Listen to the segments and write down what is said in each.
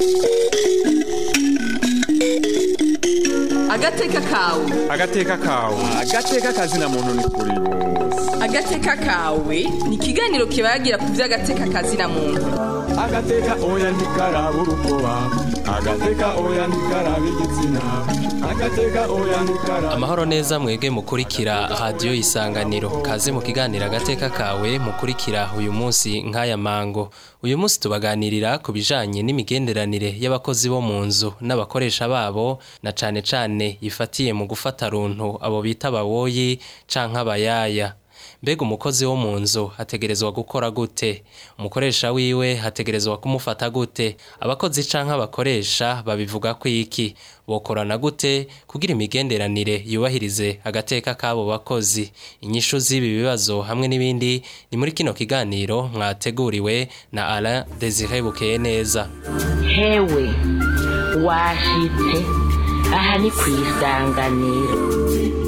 agateka kawe agateka kawe agateka kazina muntu ni kuri bose agateka kawe ni ikiganiro kibagira ku by'agateka kazina muntu agateka oya ntikaraba urukoba agateka oya ntikaraba igitsina agateka oya ntikaraba amahoro neza mwege mukurikira radiyo isanganiro kaze mu kiganiro agateka kawe mukurikira uyu munsi nk'aya mango uyu munsi tubaganirira ku bijanye n'imigenderanire y'abakozi bo mu nzu n'abakoresha babo na cane cane ifatiye mu gufata runtu abo bita abawoyi canke abayaya mbega umukozi wo mu nzu hategerezwa gukora gute umukoresha wiwe hategerezwa kumufata gute abakozi canke abakoresha babivuga ko iki bokorana gute kugira imigenderanire yubahirize agateka k'abo bakozi inyishu z'ibi bibazo hamwe n'ibindi ni muri kino kiganiro mwateguriwe na Alain Desire Bukeye neza hewe washitse aha ni ku isanganiro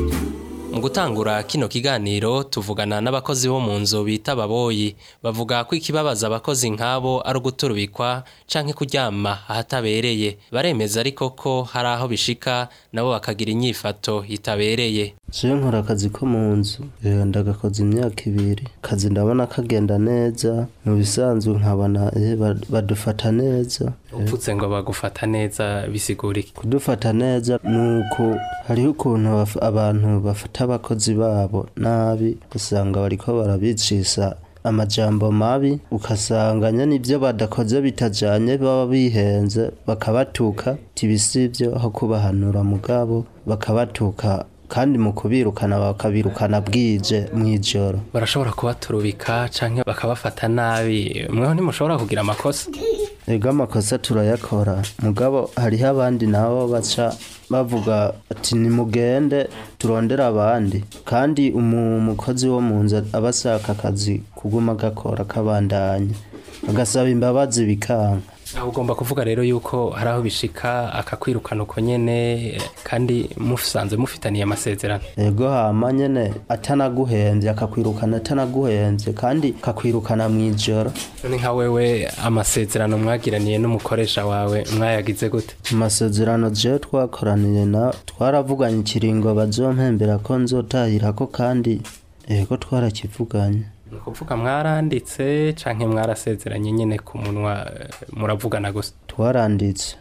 mu gutangura kino kiganiro tuvugana n'abakozi bo mu nzu bita ababoyi bavuga ko ikibabaza abakozi nk'abo ari uguturubikwa canke kuryama ahatabereye baremeza ariko ko hari aho bishika nabo bakagira inyifato itabereye Je nkora akazi ko mu nzu eh, ndagakoze imyaka ibiri kazi ndabona kagenda neza mu bisanzwe nkabona eh, bad- badufata neza upfutse ngo bagufata neza bisigura iki kudufata neza nuko hariho ukuntu baf- abantu bafata abakozi babo nabi usanga bariko barabicisa amajambo mabi ukasanga nyene ibyo badakoze bitajanye baba bihenze bakabatuka tibisivyo aho kubahanura mugabo bakabatuka kandi mu kubirukana bakabirukana bwije mw'ijoro barashobora kubaturubika canke bakabafata nabi mweho ntimushobora kugira amakosa ego amakosa turayakora mugabo hariho abandi nabo baca bavuga ati nimugende turondere abandi kandi umu- umukozi wo mu nzu aba ashaka akazi kuguma gakora kabandanya agasaba imbabazi bikanka aho ugomba kuvuga rero yuko hari aho bishika akakwirukana uko nyene eh, kandi musanzwe mufitaniye amasezerano ego hama nyene atanaguhenvye akakwirukana atanaguhenvye kandi akakwirukana mw'ijoro none nka wewe amasezerano mwagiraniye n'umukoresha wawe mwayagize gute amasezerano jewe twakoraniye na twaravuganye ikiringo bazompembera ko nzotahirako kandi ego twarakivuganye ni ukuvuga mwaranditse canke mwarasezeranye nyene ku munwa eh, muravugana gusa twaranditse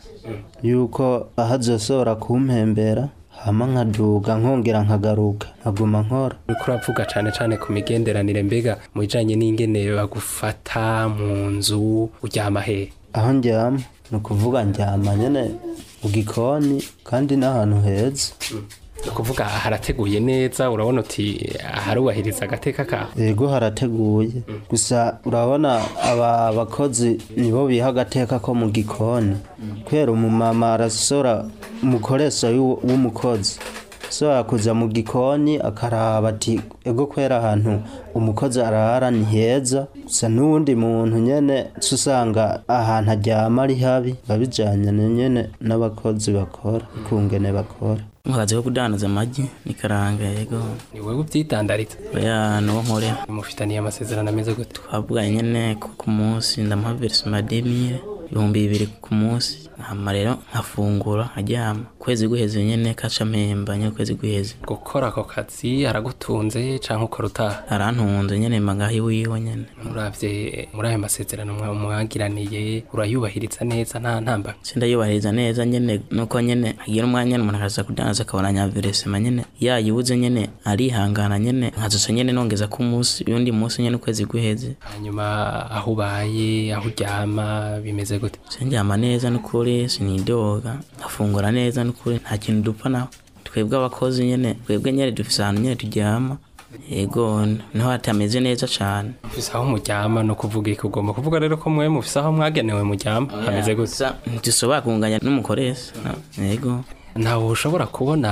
yuko ahazosohora kumpembera hama nkaduga nkongera nkagaruka nkaguma nkora uriko uravuga cane cane ku migenderanire mbega mu bijanye n'ingene bagufata mu nzu uryama hehe aho ndyama ni ukuvuga ndyama nyene mu gikoni kandi n'ahantu heza ni ukuvuga harateguye neza urabona uti harubahiriza agateka kawe yego harateguye gusa urabona aba bakozi nibo biha agateka ko mu gikoni kubera umumama arasora umukoresha w'u- w'umukozi so kuja mu gikoni akaraba ati ego kwera ahantu umukozi arara ni heza gusa n'uwundi muntu nyene uca usanga ahantu aryama ari habi babijanye nyene n'abakozi bakora ukungene bakora akazi ko kudandaza amagi n'ikaranga yego ni wewe uvyitandariza oya nuwo nkorera mufitaniye amasezerano ameze gute twavuganye nyene ko ku munsi ndamuha verisima demire ibihumbi bibiri ku munsi hama rero nkafungura nkaryama ukwezi guheze nyene kaca mpemba nyene ukwezi guheze gukora ako kazi aragutunze canke ukora utaha arantunze nyene magahi wiwe nyene muravye muri ayo masezerano mwa- mwagiraniye urayubahiriza neza nta ntamba sindayubahiriza neza nyene nuko nyene agira umwanya nyene umuntu akaza kudandaza akabona nyaveresema nyene yayibuze nyene arihangana nyene nkazoca nyene nongeza ku munsi uyundi munsi nyene ukwezi guheze hanyuma aho ubaye aho uryama bimeze gute sindyama neza n'ukuri sinidoga nkafungura neza n'ukuri nta kintu dupfa naho twebwe abakozi nyene twebwe nyene dufise ahantu nyene turyama yego niho hatameze neza cane mufise aho muryama no kuvuga iki ugomba kuvuga rero ko mwe mufise aho mwagenewe muryama hameze gute Gusa ntidushobora kunganya n'umukoresha yego ntawe ushobora kubona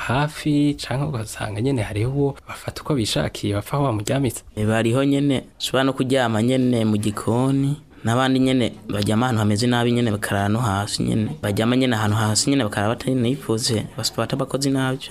hafi canke ugasanga nyene hariho uwo bafata uko bishakiye bapfa aho bamuryamitse bariho nyene ushobora no kuryama nyene mu gikoni n'abandi nyene baryama ahantu hameze nabi nyene bakarara no hasi nyene baryama nyene ahantu hasi nyene bakarara batanifuze basipata abakozi nabi cane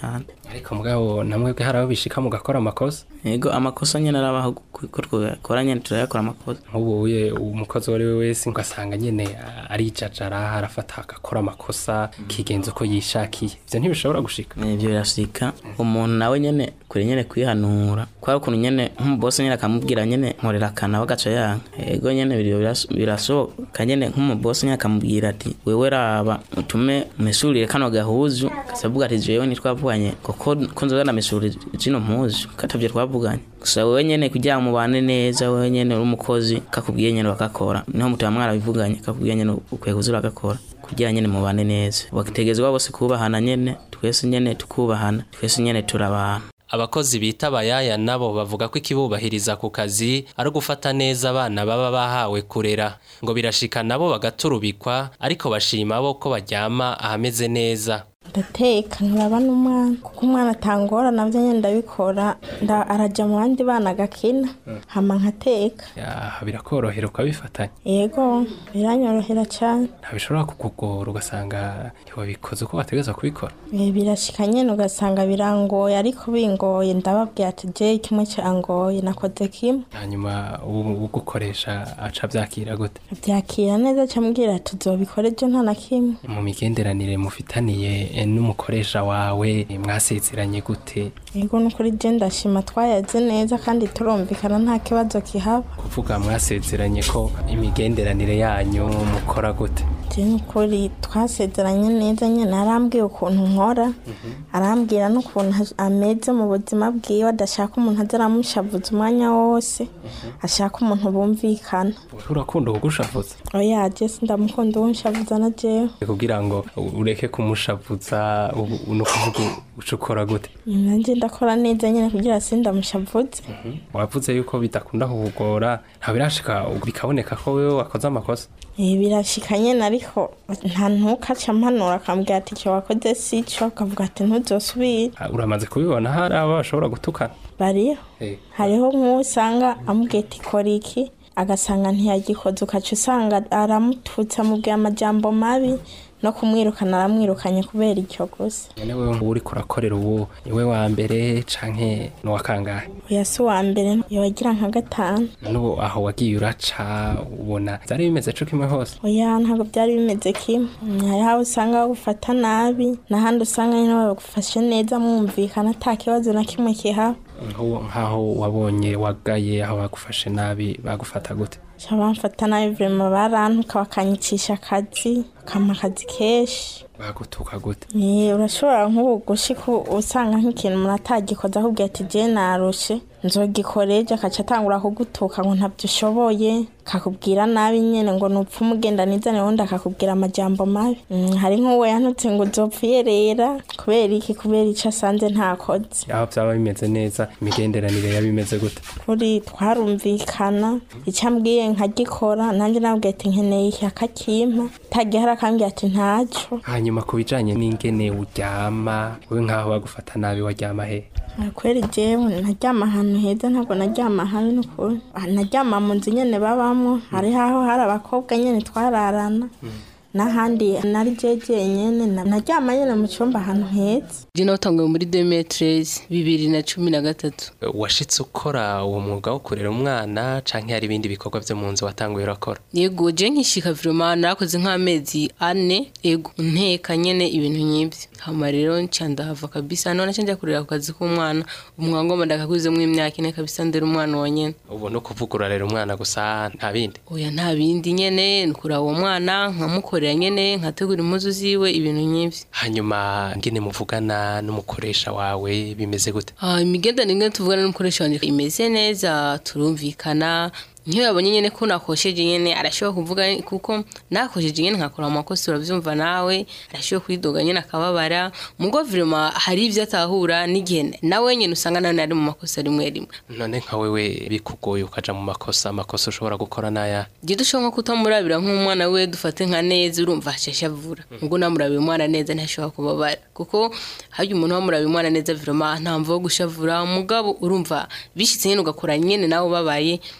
ariko mugabo namwebwe hari aho bishika mugakora amakosa yego amakosa nyene arabaho ko twakora nyene turayakora amakosa nk'ubu uye umukozi uwo ari we wese ugasanga nyene arijajara arafata agakora amakosa kigenza uko yishakiye ivyo ntibishobora gushika ivyo birashika umuntu nawe nyene kure nyene kwihanura kwari ukuntu nyene nk'umubose nyene akamubwira nyene nkorera akana bagaca yanka yego nyene birasohoka nyene nk'umubose nyene akamubwira ati wewe raba utume mesurire kano gahuzu kasavuga ati jewe ntitwavuganye kuko ko nzoza ndamesurira zino mpuzu katavyo twavuganye gusa wewe nyene kugira ngo mubane neza wewe nyene uri umukozi kakubwiye nyene bakakora niho mutaba mwarabivuganye kakubwiye nyene ukwiye kuza uragakora kugira nyene mubane neza bakitegezwa bose kubahana nyene twese nyene tukubahana twese nyene turabana abakozi bita abayaya nabo bavuga ko ikibubahiriza ku kazi ari ugufata neza abana baba bahawe kurera ngo birashika nabo bagaturubikwa ariko bashima bo ko baryama ahameze neza ndateka nkaraba n'umwana kuko umwana atangora nabyo nyine ndabikora arajya mu bandi bana agakina hama nkateka birakorohera ukabifatanya yego biranyorohera cyane ntabishobora kukugora ugasanga ntiwabikoze uko wategeza kubikora birashika nyine ugasanga birangoye ariko bingoye ndababwira ati je kimwe cyangoye nakoze kimwe hanyuma ugukoresha aca byakira gute byakira neza cyambwira ati uzobikora ejo nta na kimwe mu migenderanire mufitaniye n'umukoresha wawe mwasezeranye gute yego nukuri je ndashima twayaze neza kandi turumvikana nta kibazo kihaba kuvuga mwasezeranye ko imigenderanire yanyu mukora gute je nukuri twasezeranye neza nyene arambwiye ukuntu nkora arambwira n'ukuntu ameze mu buzima bwiwe adashaka umuntu aza aramushavuza umwanya wose ashaka umuntu bumvikana urakunda kugushavuza oya je sindamukunda uwunshavuza na jewe kugira ngo ureke kumushavuza ni ukuvuga uca ukora gute nanjye ndakora neza nyine kugira sindamushavuze wavuze yuko bidakunda kukugora nta birashika bikaboneka ko wewe wakoze amakosa birashika nyine ariko nta ntukaca mpanura akambwira ati icyo wakoze si cyo akavuga ati ntuzosubire uramaze kubibona hari abo bashobora gutukana bariho hariho nk'uwo usanga amubwira ati kora iki agasanga ntiyagikoze ukaca usanga aramututse amubwira amajambo mabi no kumwirukana aramwirukanye kubera icyo gusa none wewe ngo uri kurakorera ubu niwe wa mbere canke ni uwa kangahe oya si uwa mbere yowagira nka gatanu n'ubu aho wagiye uraca ubona byari bimeze co kimwe hose oya ntabwo byari bimeze kimwe hari aho usanga bagufata nabi n'ahandi usanga nyine bagufashe neza mwumvikana ata kibazo na kimwe kihaba nk'aho wabonye wagaye aho bagufashe nabi bagufata gute bamfata nabi vrema barantuka bakanyicisha akazi bakampa akazi kenshi bagutuka gute urashobora nk'ubu gushika usanga nk'ikintu umuntu atagikoze ahubwo ati je narushe nzogikora ejo akaca atangura kugutuka ngo ntabyo ushoboye kakubwira nabi nyene ngo nupfa umugenda nizane wundi akakubwira amajambo mabi hari nk'uwo yantutse ngo uzopfa uyerera kubera iki kubera ico asanze ntakoze aho byaba bimeze neza imigenderanire yaba imeze gute kuri twarumvikana icyo ambwiye nkagikora nanjye nabwiye ati nkeneye iki akakimpa tagihari akambwira ati ntaco hanyuma ku bijanye n'ingene uryama wewe nk'aho bagufata nabi waryama he kweri jewe naryama ahantu heza ntabwo naryama habi n'ukuri naryama mu nzu nyene babamo hari haho hari abakobwa nyene twararana n'ahandi nari jeje nyene naryama nyene mu cyumba ahantu heza je natanguye muri 2013 bibiri na cumi na gatatu washitse ukora uwo mwuga wo kurera umwana canke hari ibindi bikorwa vyo mu nzu watanguye urakora yego je nkishika vraiment narakoze nk'amezi ane yego nteka nyene ibintu nk'ivyo hama rero nca ndahava kabisa none nca njya kurera ku kazi k'umwana umwangoma ndakakuzemwo imyaka ine kabisa ndera umwana wa nyene ubu no kuvuga urarera umwana gusa nta bindi oya nta bindi nyene nkuraba uwo mwana nkamukorera nyene nkategura impuzu ziwe ibintu nk'ivyo hanyuma ngene muvugana n'umukoresha wawe bimeze gute ah imigenderanire tuvugana n'umukoresha wanje imeze neza turumvikana nk'iyo yabonye nyine ko nakosheje nyine arashobora kuvuga kuko nakosheje nyine nkakora amakosa urabyumva nawe arashobora kwidoga nyine akababara mugo virema hari ibyo atahura n'igihe nawe nyine usanga nawe ari mu makosa rimwe rimwe none nka wewe bikugoye ukaja mu makosa amakosa ushobora gukora n'aya igihe dushobora nko kutamurabira nk'umwana we dufate nka neza urumva hashashe avura ubwo namurabiye umwana neza ntashobora kubabara kuko harya umuntu wamurabiye umwana neza virema nta mvu yo gushavura umugabo urumva bishyitse nyine ugakora nyine nawe ubabaye nyine nk'umwana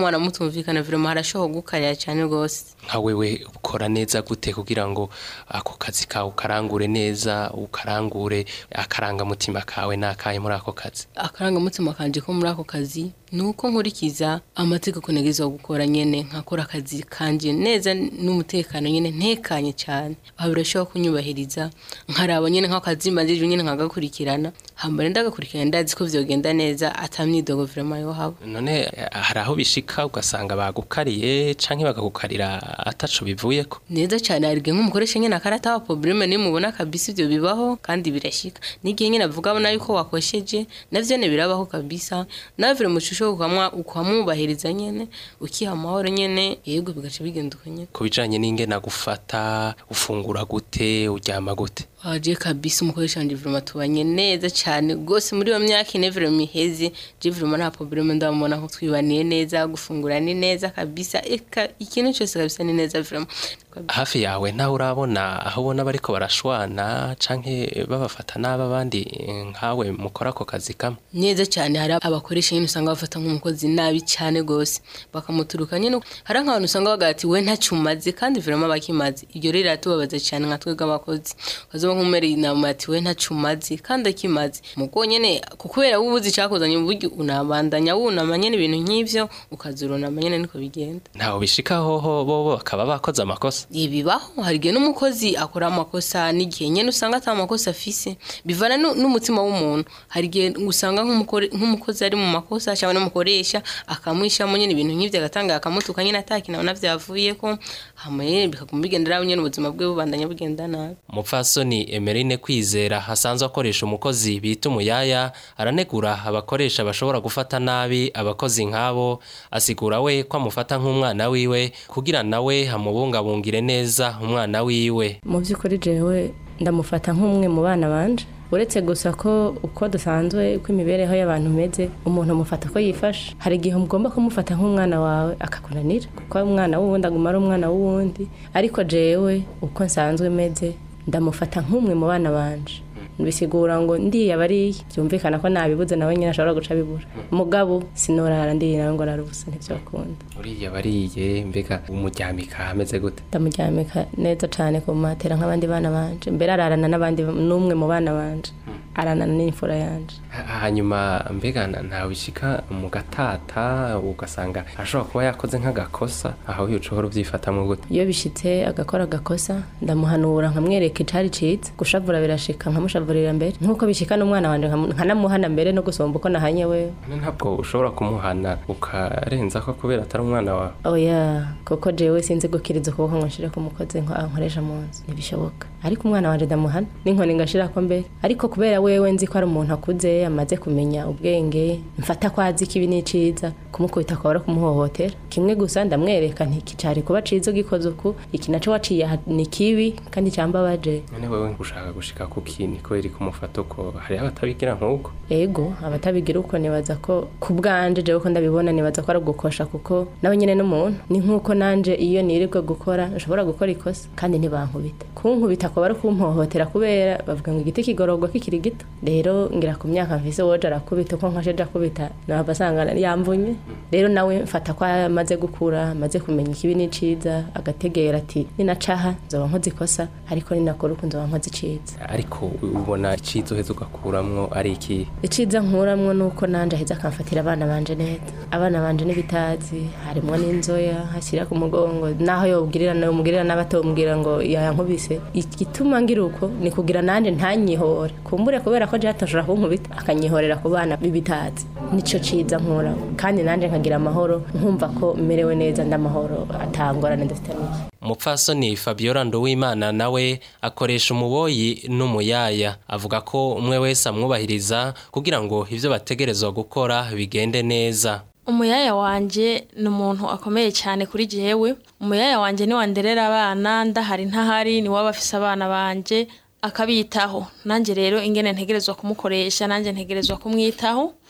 mubana mutumvikana virema harashoboka gukarira cyane rwose nka wewe ukora neza gute kugira ngo ako kazi kawe ukarangure neza ukarangure akarangamutima kawe n'akahe muri ako kazi akarangamutima kanje ko muri ako kazi ni uko nkurikiza amategeko negezwa gukora nyene nkakora akazi kanje neza n'umutekano nyene ntekanye cyane aho birashobora kunyubahiriza nkaraba nyene nk'akazi majije nyene nkagakurikirana hambere ndagakurikirana ndazi ko vyogenda neza atamyidogo vraiment yo haba none eh, hari aho bishika ugasanga bagukariye canke bagakukarira ataco bivuyeko neza cyane harige nk'umukoresha nyene akarata wa probleme ni mubona kabisa ivyo bibaho kandi birashika n'igihe nyene avuga abona yuko wakosheje navyo ne birabaho kabisa nawe vire mu shusho ukamwa ukamubahiriza nyene ukiha amahoro nyene yego bigaca bigenda uko nyene ku bijanye n'ingena gufata ufungura gute uryama gute waje kabisa umukoresha wanje vraiment tubanye neza cyane gose muri iyo myaka ine vraiment iheze je vraiment nta probleme ndamubona ko twibaniye neza gufungura ni neza kabisa eka ikintu cyose kabisa ni neza vraiment hafi yawe nawe urabona aho ubona bariko barashwana canke babafata nabi abandi eh, nkawe mukora ako kazi kamwe neza cyane hari abakoresha nyine usanga bafata nk'umukozi nabi cyane gose bakamuturuka nyine hari nk'abantu usanga bavuga ati we ntacyo umaze kandi vraiment bakimaze ibyo rero iratubabaza cyane nka twebwe abakozi ukazoba nk'umere inama ati we ntacyo umaze kandi akimaze mugo nyene kubera wowe uzi icyakozanye mu buryo unabandanya wunama nyene ibintu nk'ivyo ukazurunama nyene niko bigenda ntaho bishika hoho bobo bakaba bakoze amakosa ibibaho hari igihe n'umukozi akora amakosa n'igihe nyine usanga atari amakosa afise bivana nu- n'umutima w'umuntu hari igihe usanga nk'umukore- nk'umukozi ari mu makosa cyangwa n'umukoresha akamwishamo nyine ibintu nk'ibyo agatanga akamutuka nyine atakinabona vyavuyeko hama nyene bikaguma bigendera nyine ubuzima bwe bubandanya bugenda nabi umupfasoni emerine kwizera asanzwe akoresha umukozi bita umuyaya aranegura abakoresha bashobora gufata nabi abakozi nk'abo asigura we ko amufata nk'umwana wiwe kugira nawe hamubungabungire neza umwana wiwe mu by'ukuri jewe ndamufata nk'umwe mu bana banje uretse gusa ko uko dusanzwe uko imibereho y'abantu imeze umuntu amufata ko yifashe hari igihe ugomba kumufata nk'umwana wawe akakunanira kuko umwana w'uwundi aguma ari umwana w'uwundi ariko jewe uko nsanzwe meze ndamufata nk'umwe mu bana banje bisigura ngo ndiye abariye byumvikana ko nabibuze nawe nyine ashobora guca bibura mugabo sinorara ndiye nawe ngo arara ubusa ntibyakunda uriya bariye mbega umuryamika ameze gute ndamuryamika neza cyane ku matera nk'abandi bana banje mbere ararana n'abandi n'umwe mu bana banje aranana n'imfura yanje Ha- hanyuma mbega na- ntawe bishika mu gatata ugasanga ashobora kuba yakoze nk'agakosa aho ushobora ubyifatamo gute iyo bishitse agakora agakosa ndamuhanura nkamwereka icari ciza gushavura birashika nkamushavurira mbere nk'uko bishika n'umwana wanje nkamu- nkanamuhana mbere no gusomba uko nahanye wewe None ntabwo ushobora kumuhana ukarenza ko kubera atari umwana wawe oya kuko jewe sinzi gukiriza ukuboko ngo nshire ku mukozi nko ankoresha mu nzu ntibishoboka ariko umwana wanje ndamuhana n'inkoni ngashirako mbere ariko kubera wewe nzi ko ari umuntu akuze amaze kumenya ubwenge mfata ko azi ikibi n'iciza kumukubita akaba ari kumuhohotera kimwe gusa ndamwereka nti iki cari kuba ciza ugikoze uku iki naco waciye aha ni kibi kandi cambabaje none wewe ushaka gushika ku kini kubera kumufata uko hariho abatabigira nk'uko ego abatabigira uko nibaza ko ku bwanje jewe ko ndabibona nibaza ko ari ugukosha kuko nawe nyene n'umuntu ni nk'uko nanje iyo nirirwe gukora nshobora gukora ikosa kandi ntibankubita kunkubita akaba ari kumpohotera kubera bavuga ngo igiti kigororwa kikiri gito rero ngira ku myaka mfise woje arakubita uko nkasheje akubita naba asanga yamvunye rero nawe mfata ko amaze gukura amaze kumenya ikibi n'iciza agategera ati ninacaha nzoba nkoze ikosa ariko ninakora uku nzoba nkoze iciza ariko ubona iciza uheze ugakuramwo ari iki iciza nkuramwo nuko nanje aheza akamfatira abana banje neza abana banje n'ibitazi harimwo n'inzoya hashyira ku mugongo naho yobwirira yomubwirira n'abatomubwira ngo yankubise igituma ngira uko ni kugira nanje ntanyihore kumbure kubera ko je atashobora kunkubita akanyihorera ku bana b'ibitazi nico ciza nkuramo kandi nanje nkagira amahoro nkumva ko merewe neza ndamahoro atangorane dufitaniye umupfasoni fabiola nduwimana nawe akoresha umuboyi n'umuyaya avuga ko umwe wese amwubahiriza kugira ngo ivyo bategerezwa gukora bigende neza umuyaya wanje ni umuntu akomeye cyane kuri jewe umuyaya wanje ni wanderera abana ndahari ntahari ni waba afise abana banje akabitaho nanjye rero ingene ntegerezwa kumukoresha nanjye ntegerezwa kumwitaho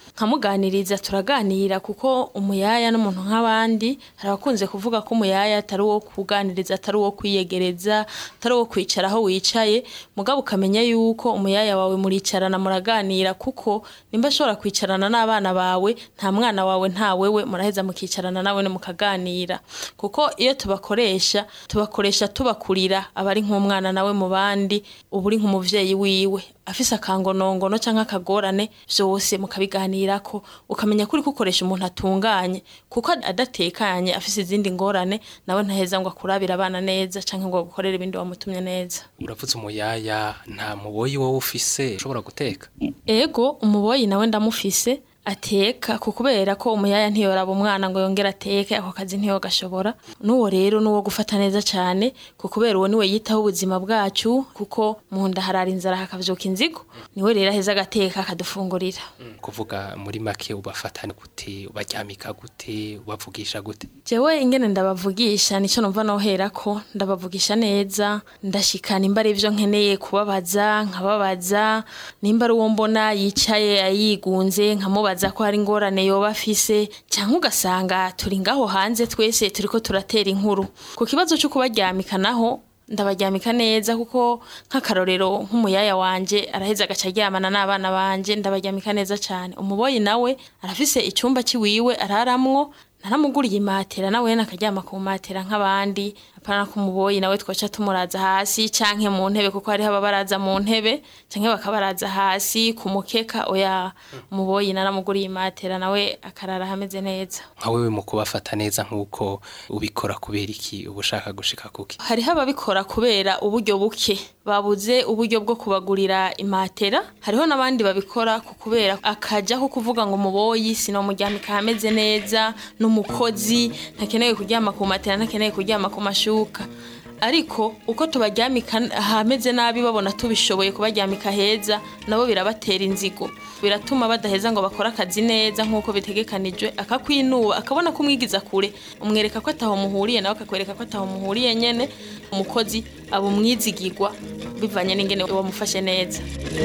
nkamuganiriza turaganira kuko umuyaya n'umuntu nk'abandi hari abakunze kuvuga ko umuyaya atari uwo kuganiriza atari uwo kwiyegereza atari uwo kwicara aho wicaye mugabo ukamenya yuko umuyaya wawe muricarana muraganira kuko nimba ashobora kwicarana n'abana bawe nta mwana wawe nta wewe muraheza mukicarana nawe ne mukaganira kuko iyo tubakoresha tubakoresha tubakurira abari nk'umwana nawe mu bandi uba uri nk'umuvyeyi wiwe afise akangonongono canke akagorane vyose mukabiganirako ukamenya ko uriko ukoresha umuntu atunganye kuko adatekanye afise izindi ngorane nawe ntaheza ngo akurabire abana neza canke ngo agukorere ibindi wamutumye neza uravuze umuyaya nta muboyi wowe ufise ushobora guteka ego umuboyi nawe ndamufise ateka ku kubera ko umuyaya ntiyoraba umwana ngo yongere ateke ako kazi ntiyogashobora n'uwo rero n'uwo gufata neza cyane ku kubera uwo niwe yitaho ubuzima bwacu kuko mu nda harara inzara hakavyuka inzigo niwe rero aheza agateka akadufungurira kuvuga muri make ubafatana gute ubaryamika gute ubavugisha gute jewe ingene ndabavugisha nico numva nohera ko ndabavugisha neza ndashikana imba ari ivyo nkeneye kubabaza nkababaza nimba ari uwo mbona yicaye ayigunze nkamubaza ko hari ingorane yoba afise cyangwa ugasanga turi ngaho hanze twese turiko turatera inkuru ku kibazo cyo kubaryamika naho ndabaryamika neza kuko nk'akarorero nk'umuyaya wanje araheza agaca aryamana n'abana banje ndabaryamika neza cyane umuboyi nawe arafise icyumba kiwiwe araramwo naramuguriye imatera nawe nakaryama ku matera nk'abandi apana ko umuboyi nawe twaca tumuraza hasi canke mu ntebe kuko hariho ababaraza mu ntebe canke bakabaraza hasi ku mukeka oya umuboyi naramuguriye imatera nawe akarara hameze neza nka wewe mu kubafata neza nk'uko ubikora kubera iki uba ushaka gushika kuki hariho ababikora kubera uburyo buke babuze uburyo bwo kubagurira imatera hariho n'abandi babikora ku kubera akaja ko kuvuga ngo umuboyi sinomuryamika hameze neza n'umukozi ntakeneye kuryama ku matera ntakeneye kuryama ku mashuka ariko uko tubaryamika ahameze nabi babona tubishoboye kubaryamika heza nabo birabatera inzigo biratuma badaheza ngo bakore akazi neza nk'uko bitegekanijwe akakwinuba akabona ko umwigiza kure umwereka ko ataho muhuriye nawe akakwereka ko ataho muhuriye nyene umukozi aba umwizigirwa bivanye n'ingene wamufashe neza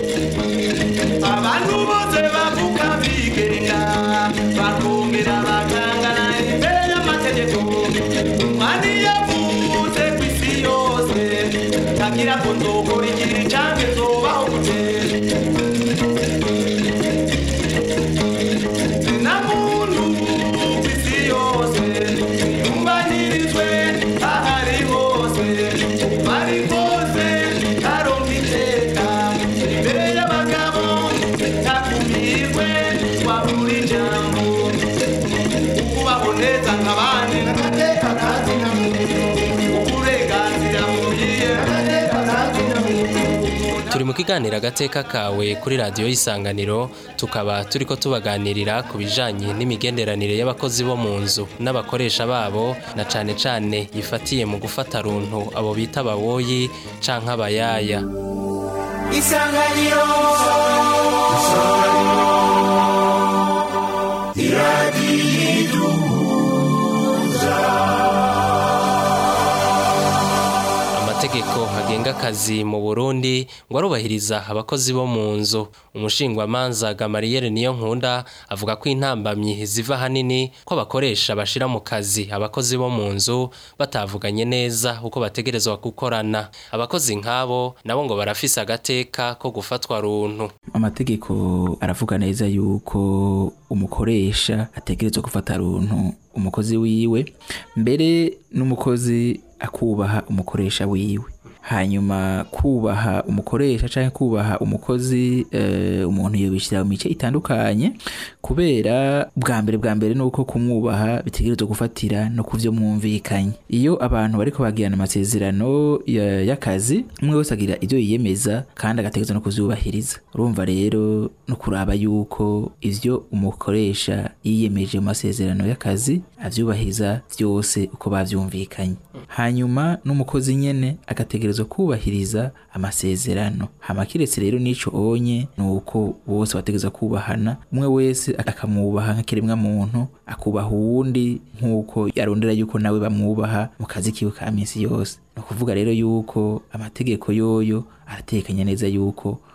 abantu bose bavuga bigenga bakongera bakangana imbere y'amategeko umwani yavuze ku isi yose ntagira ngo nzokora igihe canke nzobaho gute na muntu ku isi yose yumvanirizwe ahari hose bari hose aronka iteka imbere y'abagabo ntakumirwe wabura ijambo ukubaho neza nk'abandi n'agateka kazi na muntu uburenganzira bukwiye n'agateka kazi na muntu turi mu kiganiro agateka kawe kuri radiyo y'isanganiro tukaba turi ko tubaganirira ku bijanye n'imigenderanire y'abakozi bo mu nzu n'abakoresha babo na cane cane yifatiye mu gufata runtu abo bita abawoyi canke abayaya isanganiro iradiyo amategeko agenga akazi mu Burundi ngo arubahiriza abakozi bo mu nzu umushingwamanza Gamariyeri niyo nkunda avuga ko intambamyi ziva hanini ko abakoresha bashira mu kazi abakozi bo mu nzu batavuganye neza uko bategerezwa gukorana abakozi nk'abo nabo ngo barafise agateka ko gufatwa runtu amategeko aravuga neza yuko umukoresha ategerezwa gufata runtu umukozi wiwe mbere n'umukozi akubaha umukoresha wiwe hanyuma kubaha umukoresha cyangwa kubaha umukozi eh, umuntu yobishyira mu mice itandukanye kubera bwa mbere bwa mbere nuko kumwubaha bitegerezwa gufatira no kuvyo mwumvikanye iyo abantu bariko bagirana amasezerano ya- y'akazi umwe wese agira ivyo yiyemeza kandi agategerezwa no kuvyubahiriza urumva rero no kuraba yuko ivyo umukoresha yiyemeje mu masezerano y'akazi avyubahiriza vyose uko bavyumvikanye hanyuma n'umukozi nyene agategerezwa kubahiriza amasezerano hama kiretse rero n'ico onye ni uko bose bategerezwa kubahana umwe wese akamwubaha nk'ikiremwa muntu akubaha uwundi nk'uko yarondera yuko nawe bamwubaha mu kazi kiwe ka misi yose ni ukuvuga rero yuko amategeko yoyo aratekanya neza yuko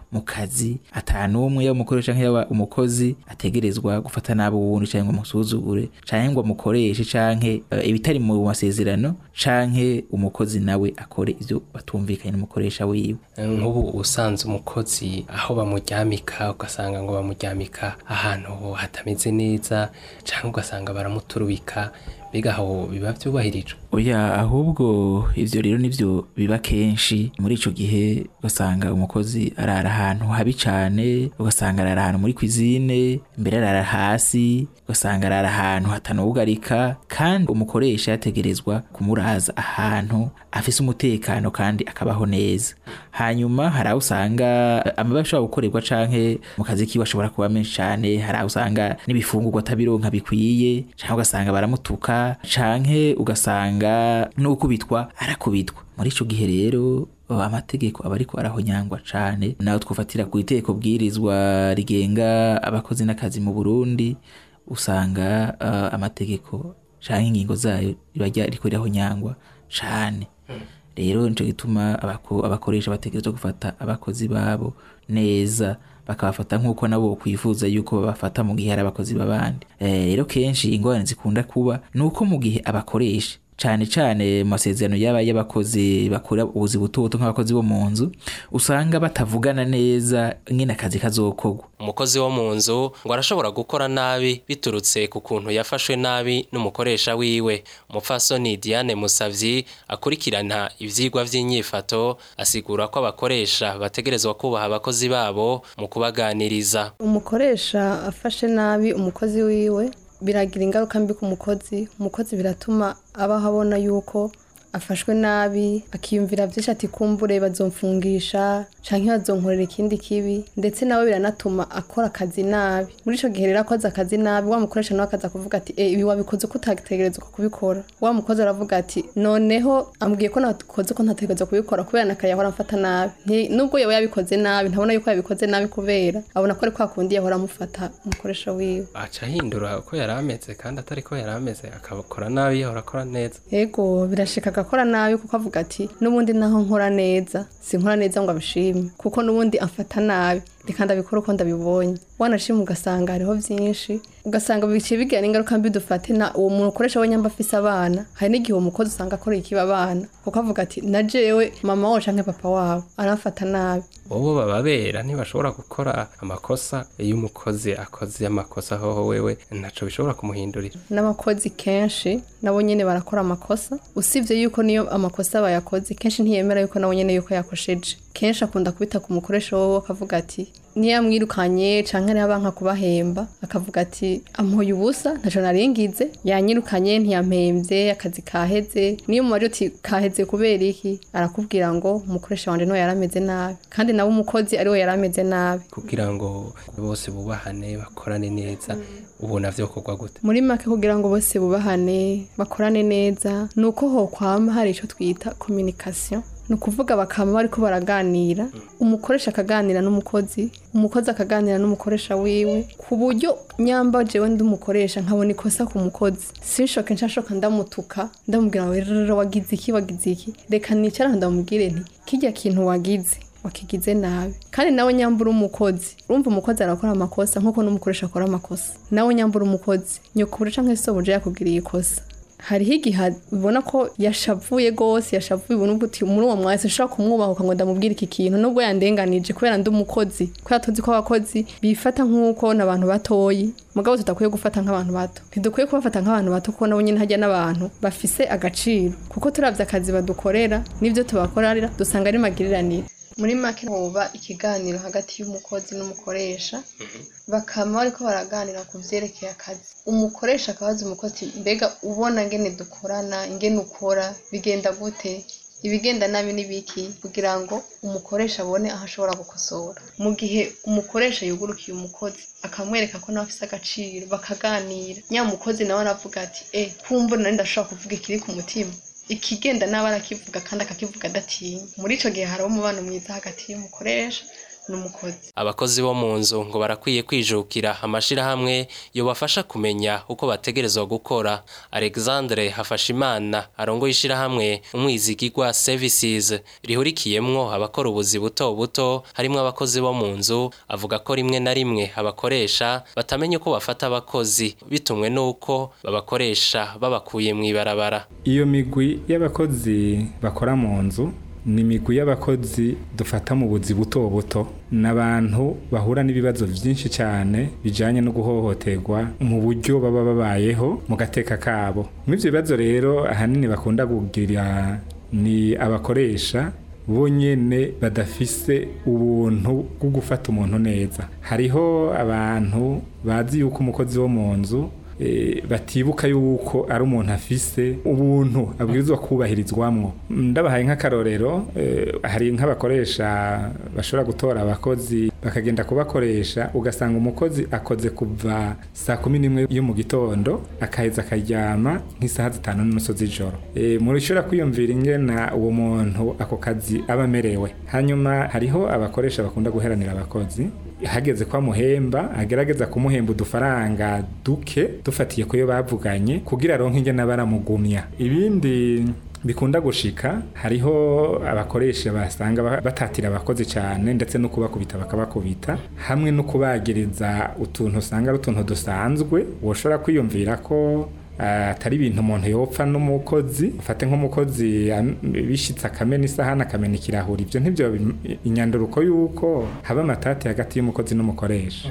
mu kazi atanumwe yaba umukoresha nk'iyaba umukozi ategerezwa gufata nabi uwundi canke ngo amusuzugure canke ngo amukoreshe canke eh, ibitari mu masezerano canke umukozi nawe akore ivyo batumvikanye n'umukoresha wiwe nk'ubu usanze umukozi aho bamuryamika ugasanga ngo bamuryamika ahantu hatameze neza cyangwa ugasanga baramuturubika mbega aho biba byubahirijwe oya ahubwo ivyo rero nivyo biba kenshi muri ico gihe ugasanga umukozi arara ahantu habi cane ugasanga arara ahantu muri kwizine mbere arara hasi ugasanga arara ahantu hatanugarika kandi umukoresha yategerezwa kumuraza ahantu afise umutekano kandi akabaho neza hanyuma hari aho usanga amabi ashobora gukorerwa canke mu kazi kiwe ashobora kuba menshi cane hari aho usanga n'ibifungurwa atabironka bikwiye canke ugasanga baramutuka canke ugasanga n'ukubitwa arakubitwa muri ico gihe rero amategeko aba ariko arahonyangwa cane nawe twofatira ku iteko bwirizwa rigenga abakozi n'akazi mu Burundi usanga uh, amategeko canke ingingo zayo riba riko rirahonyangwa cane rero nico gituma abako, abakoresha bategerezwa gufata abakozi babo neza bakabafata nk'uko nabo kwifuza yuko babafata mu gihe hari abakozi b'abandi Eh, rero kenshi ingorane zikunda kuba ni uko mu gihe abakoresha cane cane mu masezerano yaba y'abakozi bakora ubuzi butoto nk'abakozi bo mu nzu usanga batavugana neza ngene akazi kazokorwa umukozi wo mu nzu ngo arashobora gukora nabi biturutse ku kuntu yafashwe nabi n'umukoresha wiwe umupfasoni diane musavyi akurikirana ivyigwa vy'inyifato asigura ko abakoresha bategerezwa kubaha abakozi babo mu kubaganiriza umukoresha afashe nabi umukozi wiwe biragira ingaruka mbi ku mukozi umukozi biratuma abaho abona yuko afashwe nabi akiyumvira byinshi ati kumbure bazomfungisha canke bazonkorera ikindi kibi ndetse nawe biranatuma akora akazi nabi muri ico gihe rero akoze akazi nabi wa mukoresha nawe akaza kuvuga ati e, ibi wabikoze ko utategerezwa kubikora wa mukozi aravuga ati noneho ambwiye ko nakoze ko ntategerezwa kubikora kubera nakaye yahora amfata nabi Nti- nubwo yaba yabikoze nabi ntabona yuko yabikoze nabi kubera abona ko ari kwa kundi yahora amufata umukoresha wiwe aca ahindura uko yari ameze kandi atari ko yari ameze akabakora nabi yahora akora neza Ego birashika agakora nabi kuko avuga ati n'ubundi naho nkora neza sinkora neza ngo abishime kuko n'ubundi amfata nabi reka ndabikora uko ndabibonye wanashima ugasanga hariho byinshi ugasanga biciye bigira n'ingaruka mbi dufate na uwo muntu ukoresha we nyamba afise abana hari n'igihe uwo mukozi usanga akorera ikiba abana kuko avuga ati na jewe mama wabo canke papa wabo aramfata nabi bobo bababera ntibashobora gukora amakosa iyo umukozi akoze amakosa hoho wewe ntaco bishobora kumuhindurira n'abakozi kenshi nabo nyene barakora amakosa usibye yuko niyo amakosa bayakoze kenshi ntiyemera yuko nabo nyene yuko yakosheje kenshi akunda kubita ku mukoresha wowe akavuga ati niyo yamwirukanye canke ariho abanka kubahemba akavuga ati ampoye ubusa ntaco naringize yanyirukanye ntiyampembye akazi kaheze niyo mubaje uti kaheze kubera iki arakubwira ngo umukoresha wanje niwe yarameze nabi kandi nawe umukozi ariwe yarameze nabi kugira ngo bose bubahane bakorane neza ubona vyokorwa gute muri make kugira ngo bose bubahane bakorane neza ni uko hokwama hari icyo twita communication ni ukuvuga bakaba bariko baraganira umukoresha akaganira n'umukozi umukozi akaganira n'umukoresha wiwe ku buryo nyamba jewe ndi umukoresha nkabona ikosa ku mukozi sinshoke nshashoka ndamutuka ndamubwira ngo rero wagize iki wagize iki reka nicara ndamubwire nti kirya kintu wagize wakigize nabi kandi nawe nyambura umukozi urumva umukozi arakora amakosa nk'uko n'umukoresha akora amakosa nawe nyambura umukozi nyokubura canke sobuje yakubwiriye ikosa hariho igihe ubona ko yashavuye rwose yashavuye ubona uti muri uwo mwanya sinshobora kumwubahuka ngo ndamubwire iki kintu nubwo yandenganije kubera ndi umukozi kubera tuzi ko abakozi bifata nk'uko n'abantu batoyi mugabo tudakwiye gufata nk'abantu bato ntidukwiye kubafata nk'abantu bato kuko nabo nyine hajya n'abantu bafise agaciro kuko turavye akazi badukorera n'ivyo tubakorera dusanga ari magiriranire muri make hoba ikiganiro hagati y'umukozi n'umukoresha bakaba bariko baraganira ku vyerekeye akazi umukoresha akabaza umukozi mbega ubona ngene dukorana ingene ukora bigenda gute ibigenda nabi n'ibiki kugira ngo umukoresha abone aho ashobora gukosora mu gihe umukoresha yugurukiye umukozi akamwereka ko nawe afise agaciro bakaganira nya mukozi nawe aravuga ati e kumva nari ndashobora kuvuga ikiri ku mutima ikigenda nabi arakivuga kandi akakivuga adatinya muri ico gihe hariho umubano mwiza hagati y'umukoresha n'umukozi abakozi bo mu nzu ngo barakwiye kwijukira amashirahamwe yobafasha kumenya uko bategerezwa gukora alexandre hafashimana arongoye ishirahamwe umwizigirwa services rihurikiyemwo abakora ubuzi buto buto harimwo abakozi bo mu nzu avuga ko rimwe na rimwe abakoresha batamenya uko bafata abakozi bitumwe n'uko babakoresha babakuye mw'ibarabara iyo migwi y'abakozi bakora mu nzu ni imigwi y'abakozi dufata mu buzi buto buto n'abantu bahura n'ibibazo byinshi cyane bijyanye no guhohoterwa mu buryo baba babayeho mu gateka kabo muri ibyo bibazo rero ahanini bakunda kugira ni abakoresha bonyine badafise ubuntu bwo gufata umuntu neza hariho abantu bazi yuko umukozi wo mu nzu batibuka yuko ari umuntu afise ubuntu abwirizwa kubahirizwamwo ndabahaye nk'akarorero hari nk'abakoresha bashobora gutora abakozi bakagenda kubakoresha ugasanga umukozi akoze kuva saa kumi n'imwe yo mu gitondo akaheza akaryama nk'isaha zitanu n'inusu z'ijoro murishobora kwiyumvira ingena uwo muntu ako kazi aba amerewe hanyuma hariho abakoresha bakunda guheranira abakozi hageze ko amuhemba agerageza kumuhemba udufaranga duke dufatiye ku yo bavuganye kugira aronke ingene baramugumya ibindi bikunda gushika hariho abakoresha basanga batatira abakozi cyane ndetse no kubakubita bakabakubita hamwe no kubagiriza utuntu usanga ari utuntu dusanzwe woshobora kwiyumvira ko atari ibintu umuntu yopfa n'umukozi ufate nk'umukozi bishitse akamena isahani akamena ikirahuri ibyo ntibyo inyanduruko y'uko haba amatati hagati y'umukozi n'umukoresha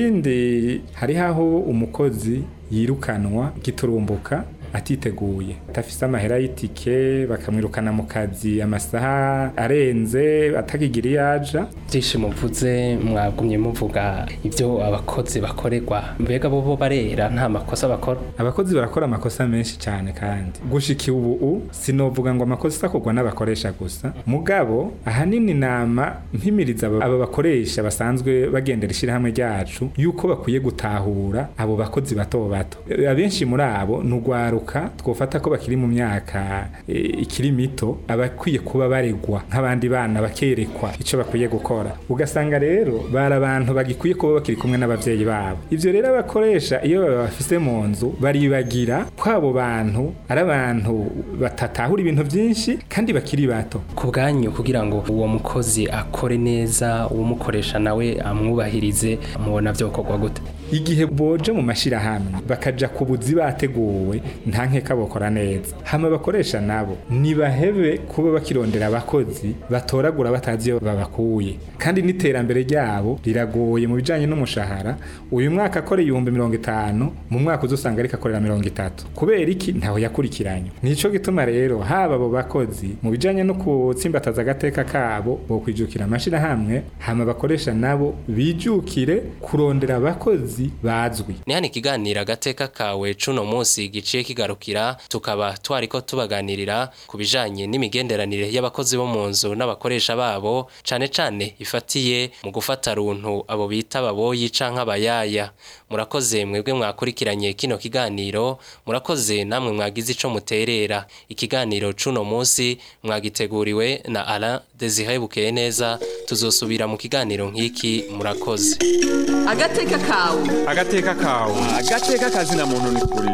ibindi hariho aho umukozi yirukanwa giturumbuka atiteguye atafise amahera y'itike bakamwirukana mu kazi amasaha arenze atakigira iyo aja byinshi muvuze mwagumye muvuga ibyo abakozi bakorerwa mbega bo bo barera nta makosa bakora abakozi barakora amakosa menshi cyane kandi gushika ubu sinovuga ngo amakosa akorwa n'abakoresha gusa mugabo ahanini nama mpimiriza aba bakoresha basanzwe bagendera ishyirahamwe ryacu yuko bakwiye gutahura abo bakozi bato bato abenshi muri abo ni urwaruka twofata ko bakiri mu myaka ikiri mito abakwiye kuba baregwa nk'abandi bana bakerekwa icyo bakwiye gukora ugasanga rero bari abantu bagikwiye kuba bakiri kumwe n'ababyeyi babo ibyo rero abakoresha iyo babafise mu nzu baribagira ko abo bantu ari abantu batatahura ibintu byinshi kandi bakiri bato ku bwanyu kugira ngo uwo mukozi akore neza uwumukoresha nawe amwubahirize mubona byokorwa gute igihe boje mu mashirahamwe bakaja ku buzi bateguwe nta nkeka bokora neza hama bakoresha nabo nibahebe kuba bakirondera abakozi batoragura batazi iyo babakuye kandi n'iterambere ryabo riragoye mu bijanye n'umushahara uyu mwaka akora ibihumbi mirongo itanu mu mwaka uzusanga ariko akorera mirongo itatu kubera iki ntaho yakurikiranye nico gituma rero haba abo bakozi mu bijanye no gutsimbataza agateka kabo bokwijukira amashirahamwe hama bakoresha nabo bijukire kurondera abakozi bazwi ni hano ikiganiro agateka kawe cuno munsi giciye kigarukira tukaba twariko tubaganirira ku bijanye n'imigenderanire y'abakozi bo mu nzu n'abakoresha babo cane cane ifatiye mu gufata runtu abo bita ababoyi canke abayaya murakoze mwebwe mwakurikiranye kino kiganiro murakoze namwe mwagize ico muterera ikiganiro cuno munsi mwagiteguriwe na Alain Desire Bukeye neza tuzosubira mu kiganiro nk'iki murakoze agateka kawe agateka kawe agateka kazina muntu ni kuri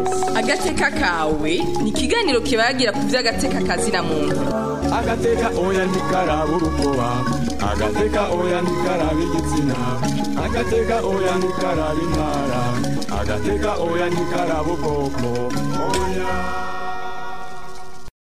agateka kawe ni ikiganiro kibagira ku by'agateka kazina muntu agateka oya ntikaraba urukoba agateka oya ntikaraba igitsina agateka oya ntikaraba intara agateka oya ntikaraba ubwoko oya